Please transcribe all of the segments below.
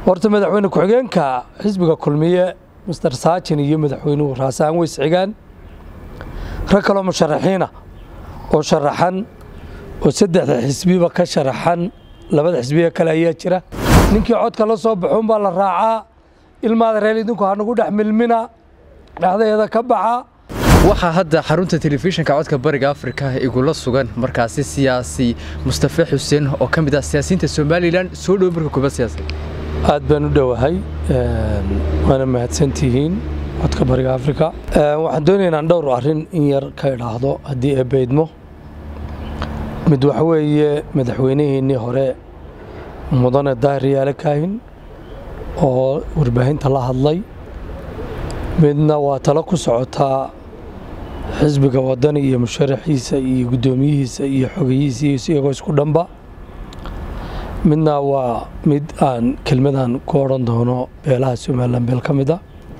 horta madaxweyne ku-xigeenka xisbiga kulmiye master saajin iyo madaxweynuhu raasaan weys xigaan rag kaloo musharaxiina oo sharaxan oo saddexda xisbiba ka sharaxan labada xisbiga kale ayaa jira ninkii codka la soo baxuun baa la raacaa ilmaada reel idinku hanagu dhex milmina dhexdeeda ka baxa waxaa hadda xarunta telefishinka codka bariga afrika igula sugan markaasi siyaasi mustafe xuseen oo ka mid ah siyaasiyiinta somalilan soo dhow marka kuba siyaasad aad baan u dhowahay waana mahadsantihiin codka bariga afrika waxaan doonaya inaan dhowr arrin in yar ka idhaahdo haddii ee beydmo mid waxa weeye madaxweynaheennii hore mudane daahir yaale kaahin oo warbaahinta la hadlay midna waa talo ku socotaa xisbiga wadani iyo musharaxiisa iyo guddoomiyihiisa iyo xogeyihiisa iyo iyagoo isku dhanba midna waa mid aan kelmadan ku odhan doono beelaha somalilan beel ka mid a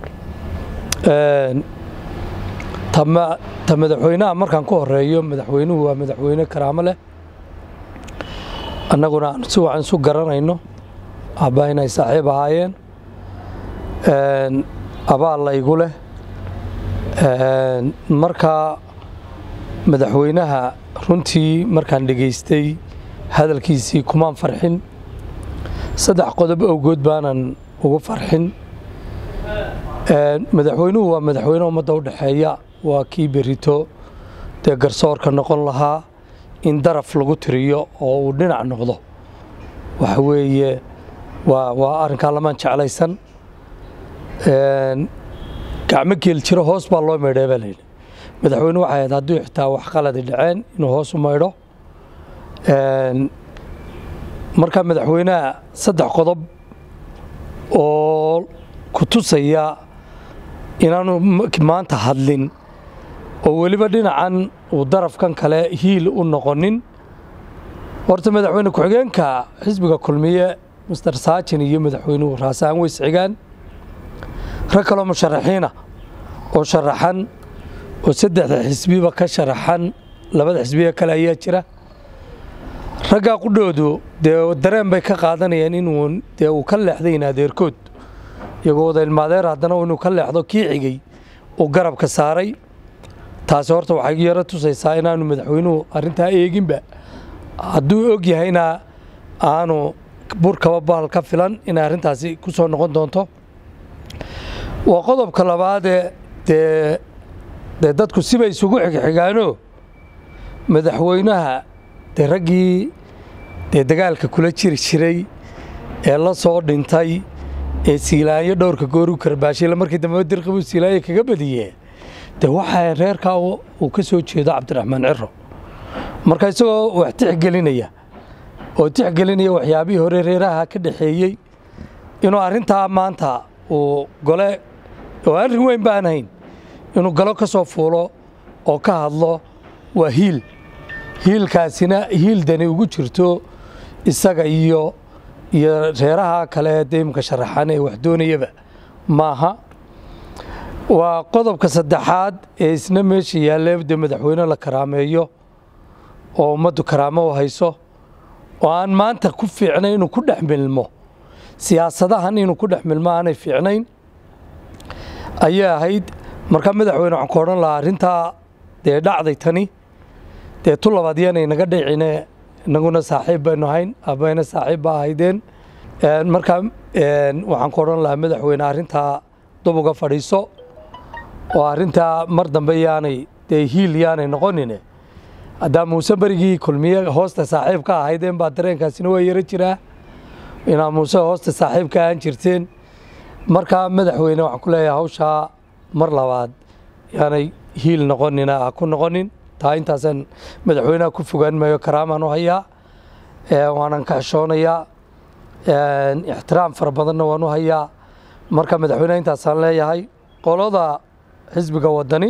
ta madaxweynaha markaan ku horeeyo madaxweynuhu waa madaxweyne karaamo leh annaguna aan si wacan isu garanayno abbaa inay saaxiib ahaayeen abaal la igu leh marka madaxweynaha runtii markaan dhegaystay hadalkiisii kumaan farxin saddex qodob awgood baanan ugu farxin madaxweynuhu waa madaxweyne ummadda u dhexeeya waa kii berito dee garsoorka noqon lahaa in daraf lagu tiriyo oo uu dhinac noqdo waxa weeye waa waa arrinkaa lamaan jeclaysan gacmo geel jiro hoos baa loo maydhee baa layidhi madaxweyne waxay ahayd hadduu xitaa wax qaladi dhaceen inuu hoos u maydho marka madaxweynaha saddex qodob oo ku tusaya inaanu maanta hadlin oo weliba dhinacan uu darafkan kale hiil u noqonin horta madaxweyne ku-xigeenka xisbiga kulmiye master saajin iyo madaxweynuhu raasaan weys xigaan rag kaloo musharaxiina oo sharaxan oo saddexda xisbiba ka sharaxan labada xisbiga kale ayaa jira raggaa qudhoodu dee dareen bay ka qaadanayeen inuu dee uu ka leexdayn adeerkood iyagoo wada ilmaadeer haddana inuu ka leexdo kii xigay uu garabka saaray taasi horta waxay yaro tusaysaa inaanu madaxweynuhu arrintaa eeginba hadduu og yahayna aanu burkaba bahal ka filan inay arrintaasi ku soo noqon doonto waa qodobka labaadee dee dee dadku sibay isugu xigxigaano madaxweynaha dee raggii dee dagaalka kula jiri jiray ee la soo dhintay ee siilaanyo dhowrka gooru karbaashayla markii dambe dirqibuu siilaanyo kaga badiyee dee waxaa reerkaa uu ka soo jeedo cabdiraxmaan ciro marka isagoo wax tixgelinaya oo tixgelinaya waxyaabihii hore reeraha ka dhexeeyey inuu arrintaa maanta uu gole oo arrin weyn baan hayn inuu galo ka soo fuulo oo ka hadlo waa hiil hiilkaasina hiil dani ugu jirto isaga iyo iyo reeraha kale deymka sharaxan ee wax doonayaba maaha waa qodobka saddexaad ee isna meesha yaalle dee madaxweyne la karaameeyo oo ummaddu karaamo u hayso oo aan maanta ku fiicnayn inuu ku dhex milmo siyaasadahan inuu ku dhex milmo aanay fiicnayn ayay ahayd markaa madaxweyne waxaan ku odhan lahaa arrintaa dee dhacday tani dee tu labaad yaanay naga dhicine inaguna saaxiib baynu ahayn abbayna saaxiib baa ahaydeen markaa waxaan ku odhan lahaa madaxweyne arrintaa dub uga fadhiiso oo arrintaa mar dambe yaanay dee hiil yaanay noqonine haddaa muuse berigii kulmiye hoosta saaxiib ka ahaydeen baa dareenkaasina waa yaro jiraa inaa muuse hoosta saaxiib ka ahaan jirteen markaa madaxweyne waxaan ku leeyahay hawshaa mar labaad yaanay hiil noqonina ha ku noqonin taa intaasaan madaxweynaha ku fogaan maayo karaamaan u hayaa waanan ka xishoonayaa ixtiraam fara badanna waan u hayaa marka madaxweyneha intaasaan leeyahay qolada xisbiga wadani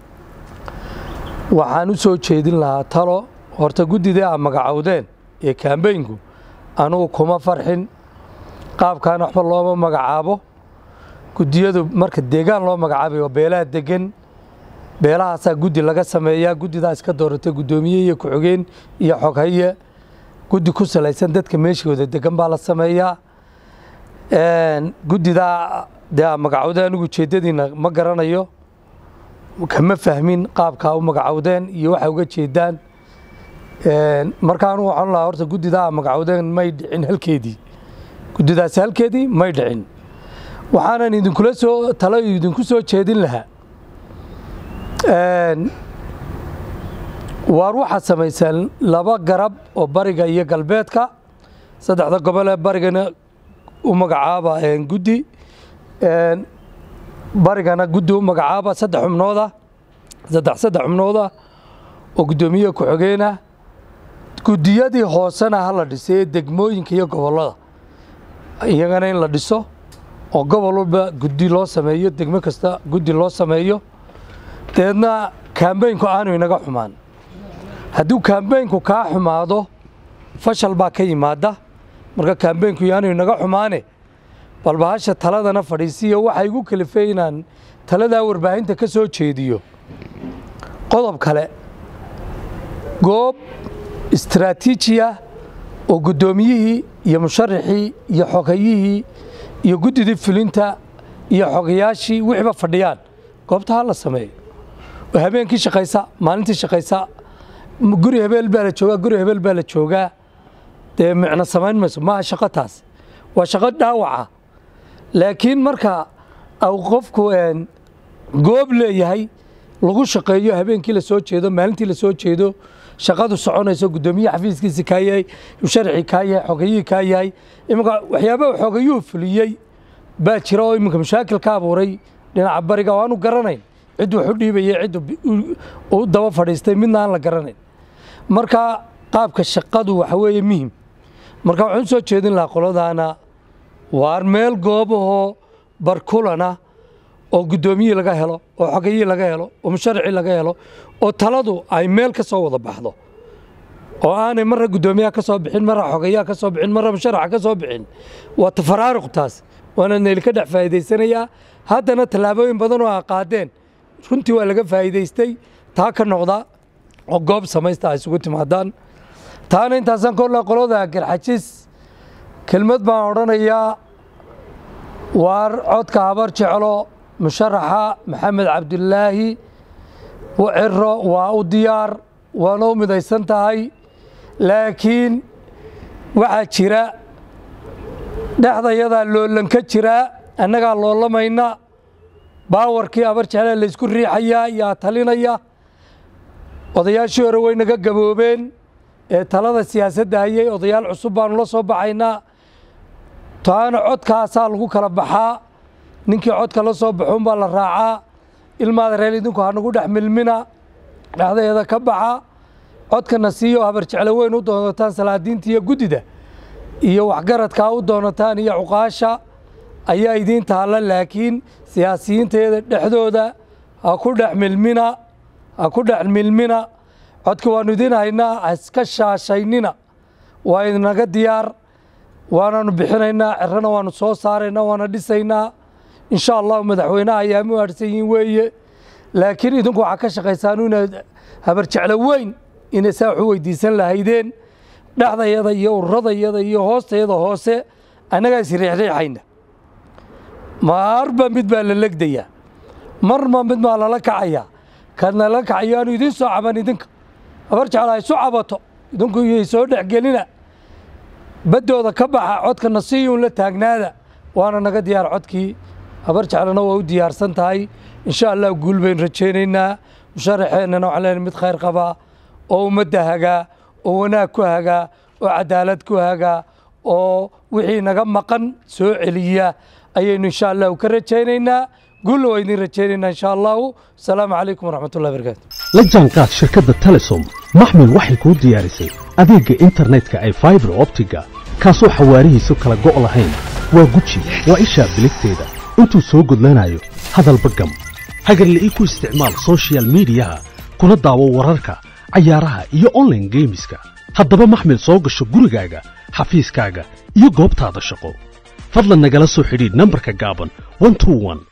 waxaan u soo jeedin lahaa talo horta guddidii aa magacowdeen ee kaambeynku anugu kuma farxin qaabkan waxba looma magacaabo guddiyadu marka deegaan loo magacaabayo beelaha degan beelahaasaa guddi laga sameeyaa guddidaa iska dooratay guddoomiye iyo ku-xigeen iyo xoghaye guddi ku salaysan dadka meeshooda degan baa la sameeyaa guddidaa dee magacowda anigu ujeeddadiina ma garanayo kama fahmin qaabkaa u magacowdeen iyo waxay uga jeedaan marka anugu waxaan lahaa horta guddidaa magacowdeen may dhicin halkeedii guddidaasi halkeedii may dhicin waxaanan idinkula soo talo idinku soo jeedin lahaa waar waxaad samaysaan laba garab oo bariga iyo galbeedka saddexda gobol ee barigana u magacaaba guddi barigana guddi u magacaaba saddex xubnooda saddex saddex xubnooda oo guddoomiye ku-xigeenah guddiyadii hoosena ha la dhisay ee degmooyinka iyo gobollada iyagana in la dhiso oo gobol walba guddi loo sameeyo degmo kasta guddi loo sameeyo dabeedna kaambeynku aanu inaga xumaan hadduu kaambeynku kaa xumaado fashal baa ka yimaada marka kaambeynku yaanu inaga xumaane bal bahasha taladana fadhiisiyo waxaa igu kalifay inaan taladaa warbaahinta ka soo jeediyo qodob kale goob istaraatiijiya oo guddoomiyihii iyo musharaxii iyo xogayihii iyo guddidii fulinta iyo xogayaashii wixiiba fadhiyaan goobta ha la sameeyo oo habeenkii shaqaysa maalintii shaqaysa guri hebeel baa la joogaa guri hebeel baa la joogaa dee micno samayn mayso maaha shaqo taas waa shaqo dhaawaca laakiin marka au qofku goob leeyahay lagu shaqeeyo habeenkii la soo jeedo maalintii la soo jeedo shaqadu soconayso guddoomiye xafiiskiisi kaa yahay musharixii kaa yahay xogayihii kaa yahay iminka waxyaabaha xogayuhu fuliyey baa jira oo iminka mashaakil ka abuuray dhinaca bariga oo aanu garanayn cid wax u dhiibaya cid u daba fadhiistay midna aan la garanayn marka qaabka shaqadu waxa weeye muhim marka waxaan u soo jeedin lahaa qoladaana waar meel goobahoo barkulana oo guddoomiyihii laga helo oo xogayihii laga helo oo musharicii laga helo oo taladu ay meel ka soo wada baxdo oo aanay marra guddoomiyaha ka soo bixin marra xogayaha ka soo bixin marra musharaxa ka soo bixin waa tafaraaruq taas waana neyli ka dhex faa'iidaysanayaa haddana tallaabooyin badan oo a qaadeen runtii waa laga faa'iidaystay taa ka noqda oo goob samaysta ay isugu timaadaan taana intaasaan kolla qolada garxajis kelmad baan odhanayaa waar codka habar jeclo musharaxa maxamed cabdulaahi ciro waa u diyaar waana u midaysan tahay laakiin waxaa jira dhexdayadaa loolanka jiraa annagaa loolamayna baawarkii habar jeclaa laysku riixayaa yaa talinaya odayaashii hore way naga gaboobeen ee talada siyaasadda hayay odayaal cusub baanu la soo baxaynaa taana codkaasaa lagu kala baxaa ninkii codka la soo baxuun baa la raacaa ilmaada reel idinku hanagu dhex milmina dhexdeeda ka baxa codkana siiyo habar jeclo weyn u doonataan salaadiinta iyo guddida iyo waxgaradkaa u doonataan iyo cuqaasha ayaa idiin taalla laakiin siyaasiyiinteeda dhexdooda ha ku dhex milmina ha ku dhex milmina codka waannu idiin haynaa ha iska shaashaynina waa idinaga diyaar waanaanu bixinaynaa cirana waanu soo saaraynaa waana dhisaynaa insha allahu madaxweynaha ayaama u harsan yihiin weeye laakiin idinku waxaa ka shaqaysaan inaad habar jeclo weyn inay saa waxu weydiisan lahaydeen dhexdayada iyo ururadayada iyo hoostayada hoose annagaa is riixriixayna marba mid baa la legdayaa marma mid baa lala kacayaa kadna la kacayo aanu idiin soo caban idinka habar jeclo ay isu cabato idinku iyo soo dhexgelina baddooda ka baxa codkana siyuun la taagnaada waana naga diyaar codkii habar jeclana waa u diyaarsan tahay insha allah guul baynu rajaynaynaa musharaxeennana waxaan leenahay mid khayr qabaa oo ummadda hagaa oo wanaag ku hagaa oo cadaalad ku hagaa oo wixii naga maqan soo celiya ayaynu insha allahu ka rajaynaynaa guulna waa idin rajaynaynaa insha allahu asalaamu calaykum waraxmatullahi barakaatu la jaanqaad shirkadda telesom maxmil waxay kuu diyaarisay adeegga internetka ee faibar optiga kaasoo xawaarihiisu kala go' lahayn waa guji waa ishaa biligteeda intuu soo gudlanayo hadalba gam hagarla'ii ku isticmaal soshiyal miidiyaha kuna daawo wararka cayaaraha iyo onlaine geemiska haddaba maxmil soo gasho gurigaaga xafiiskaaga iyo goobtaada shaqo fadlan nagala soo xidhiidh nambarka gaaban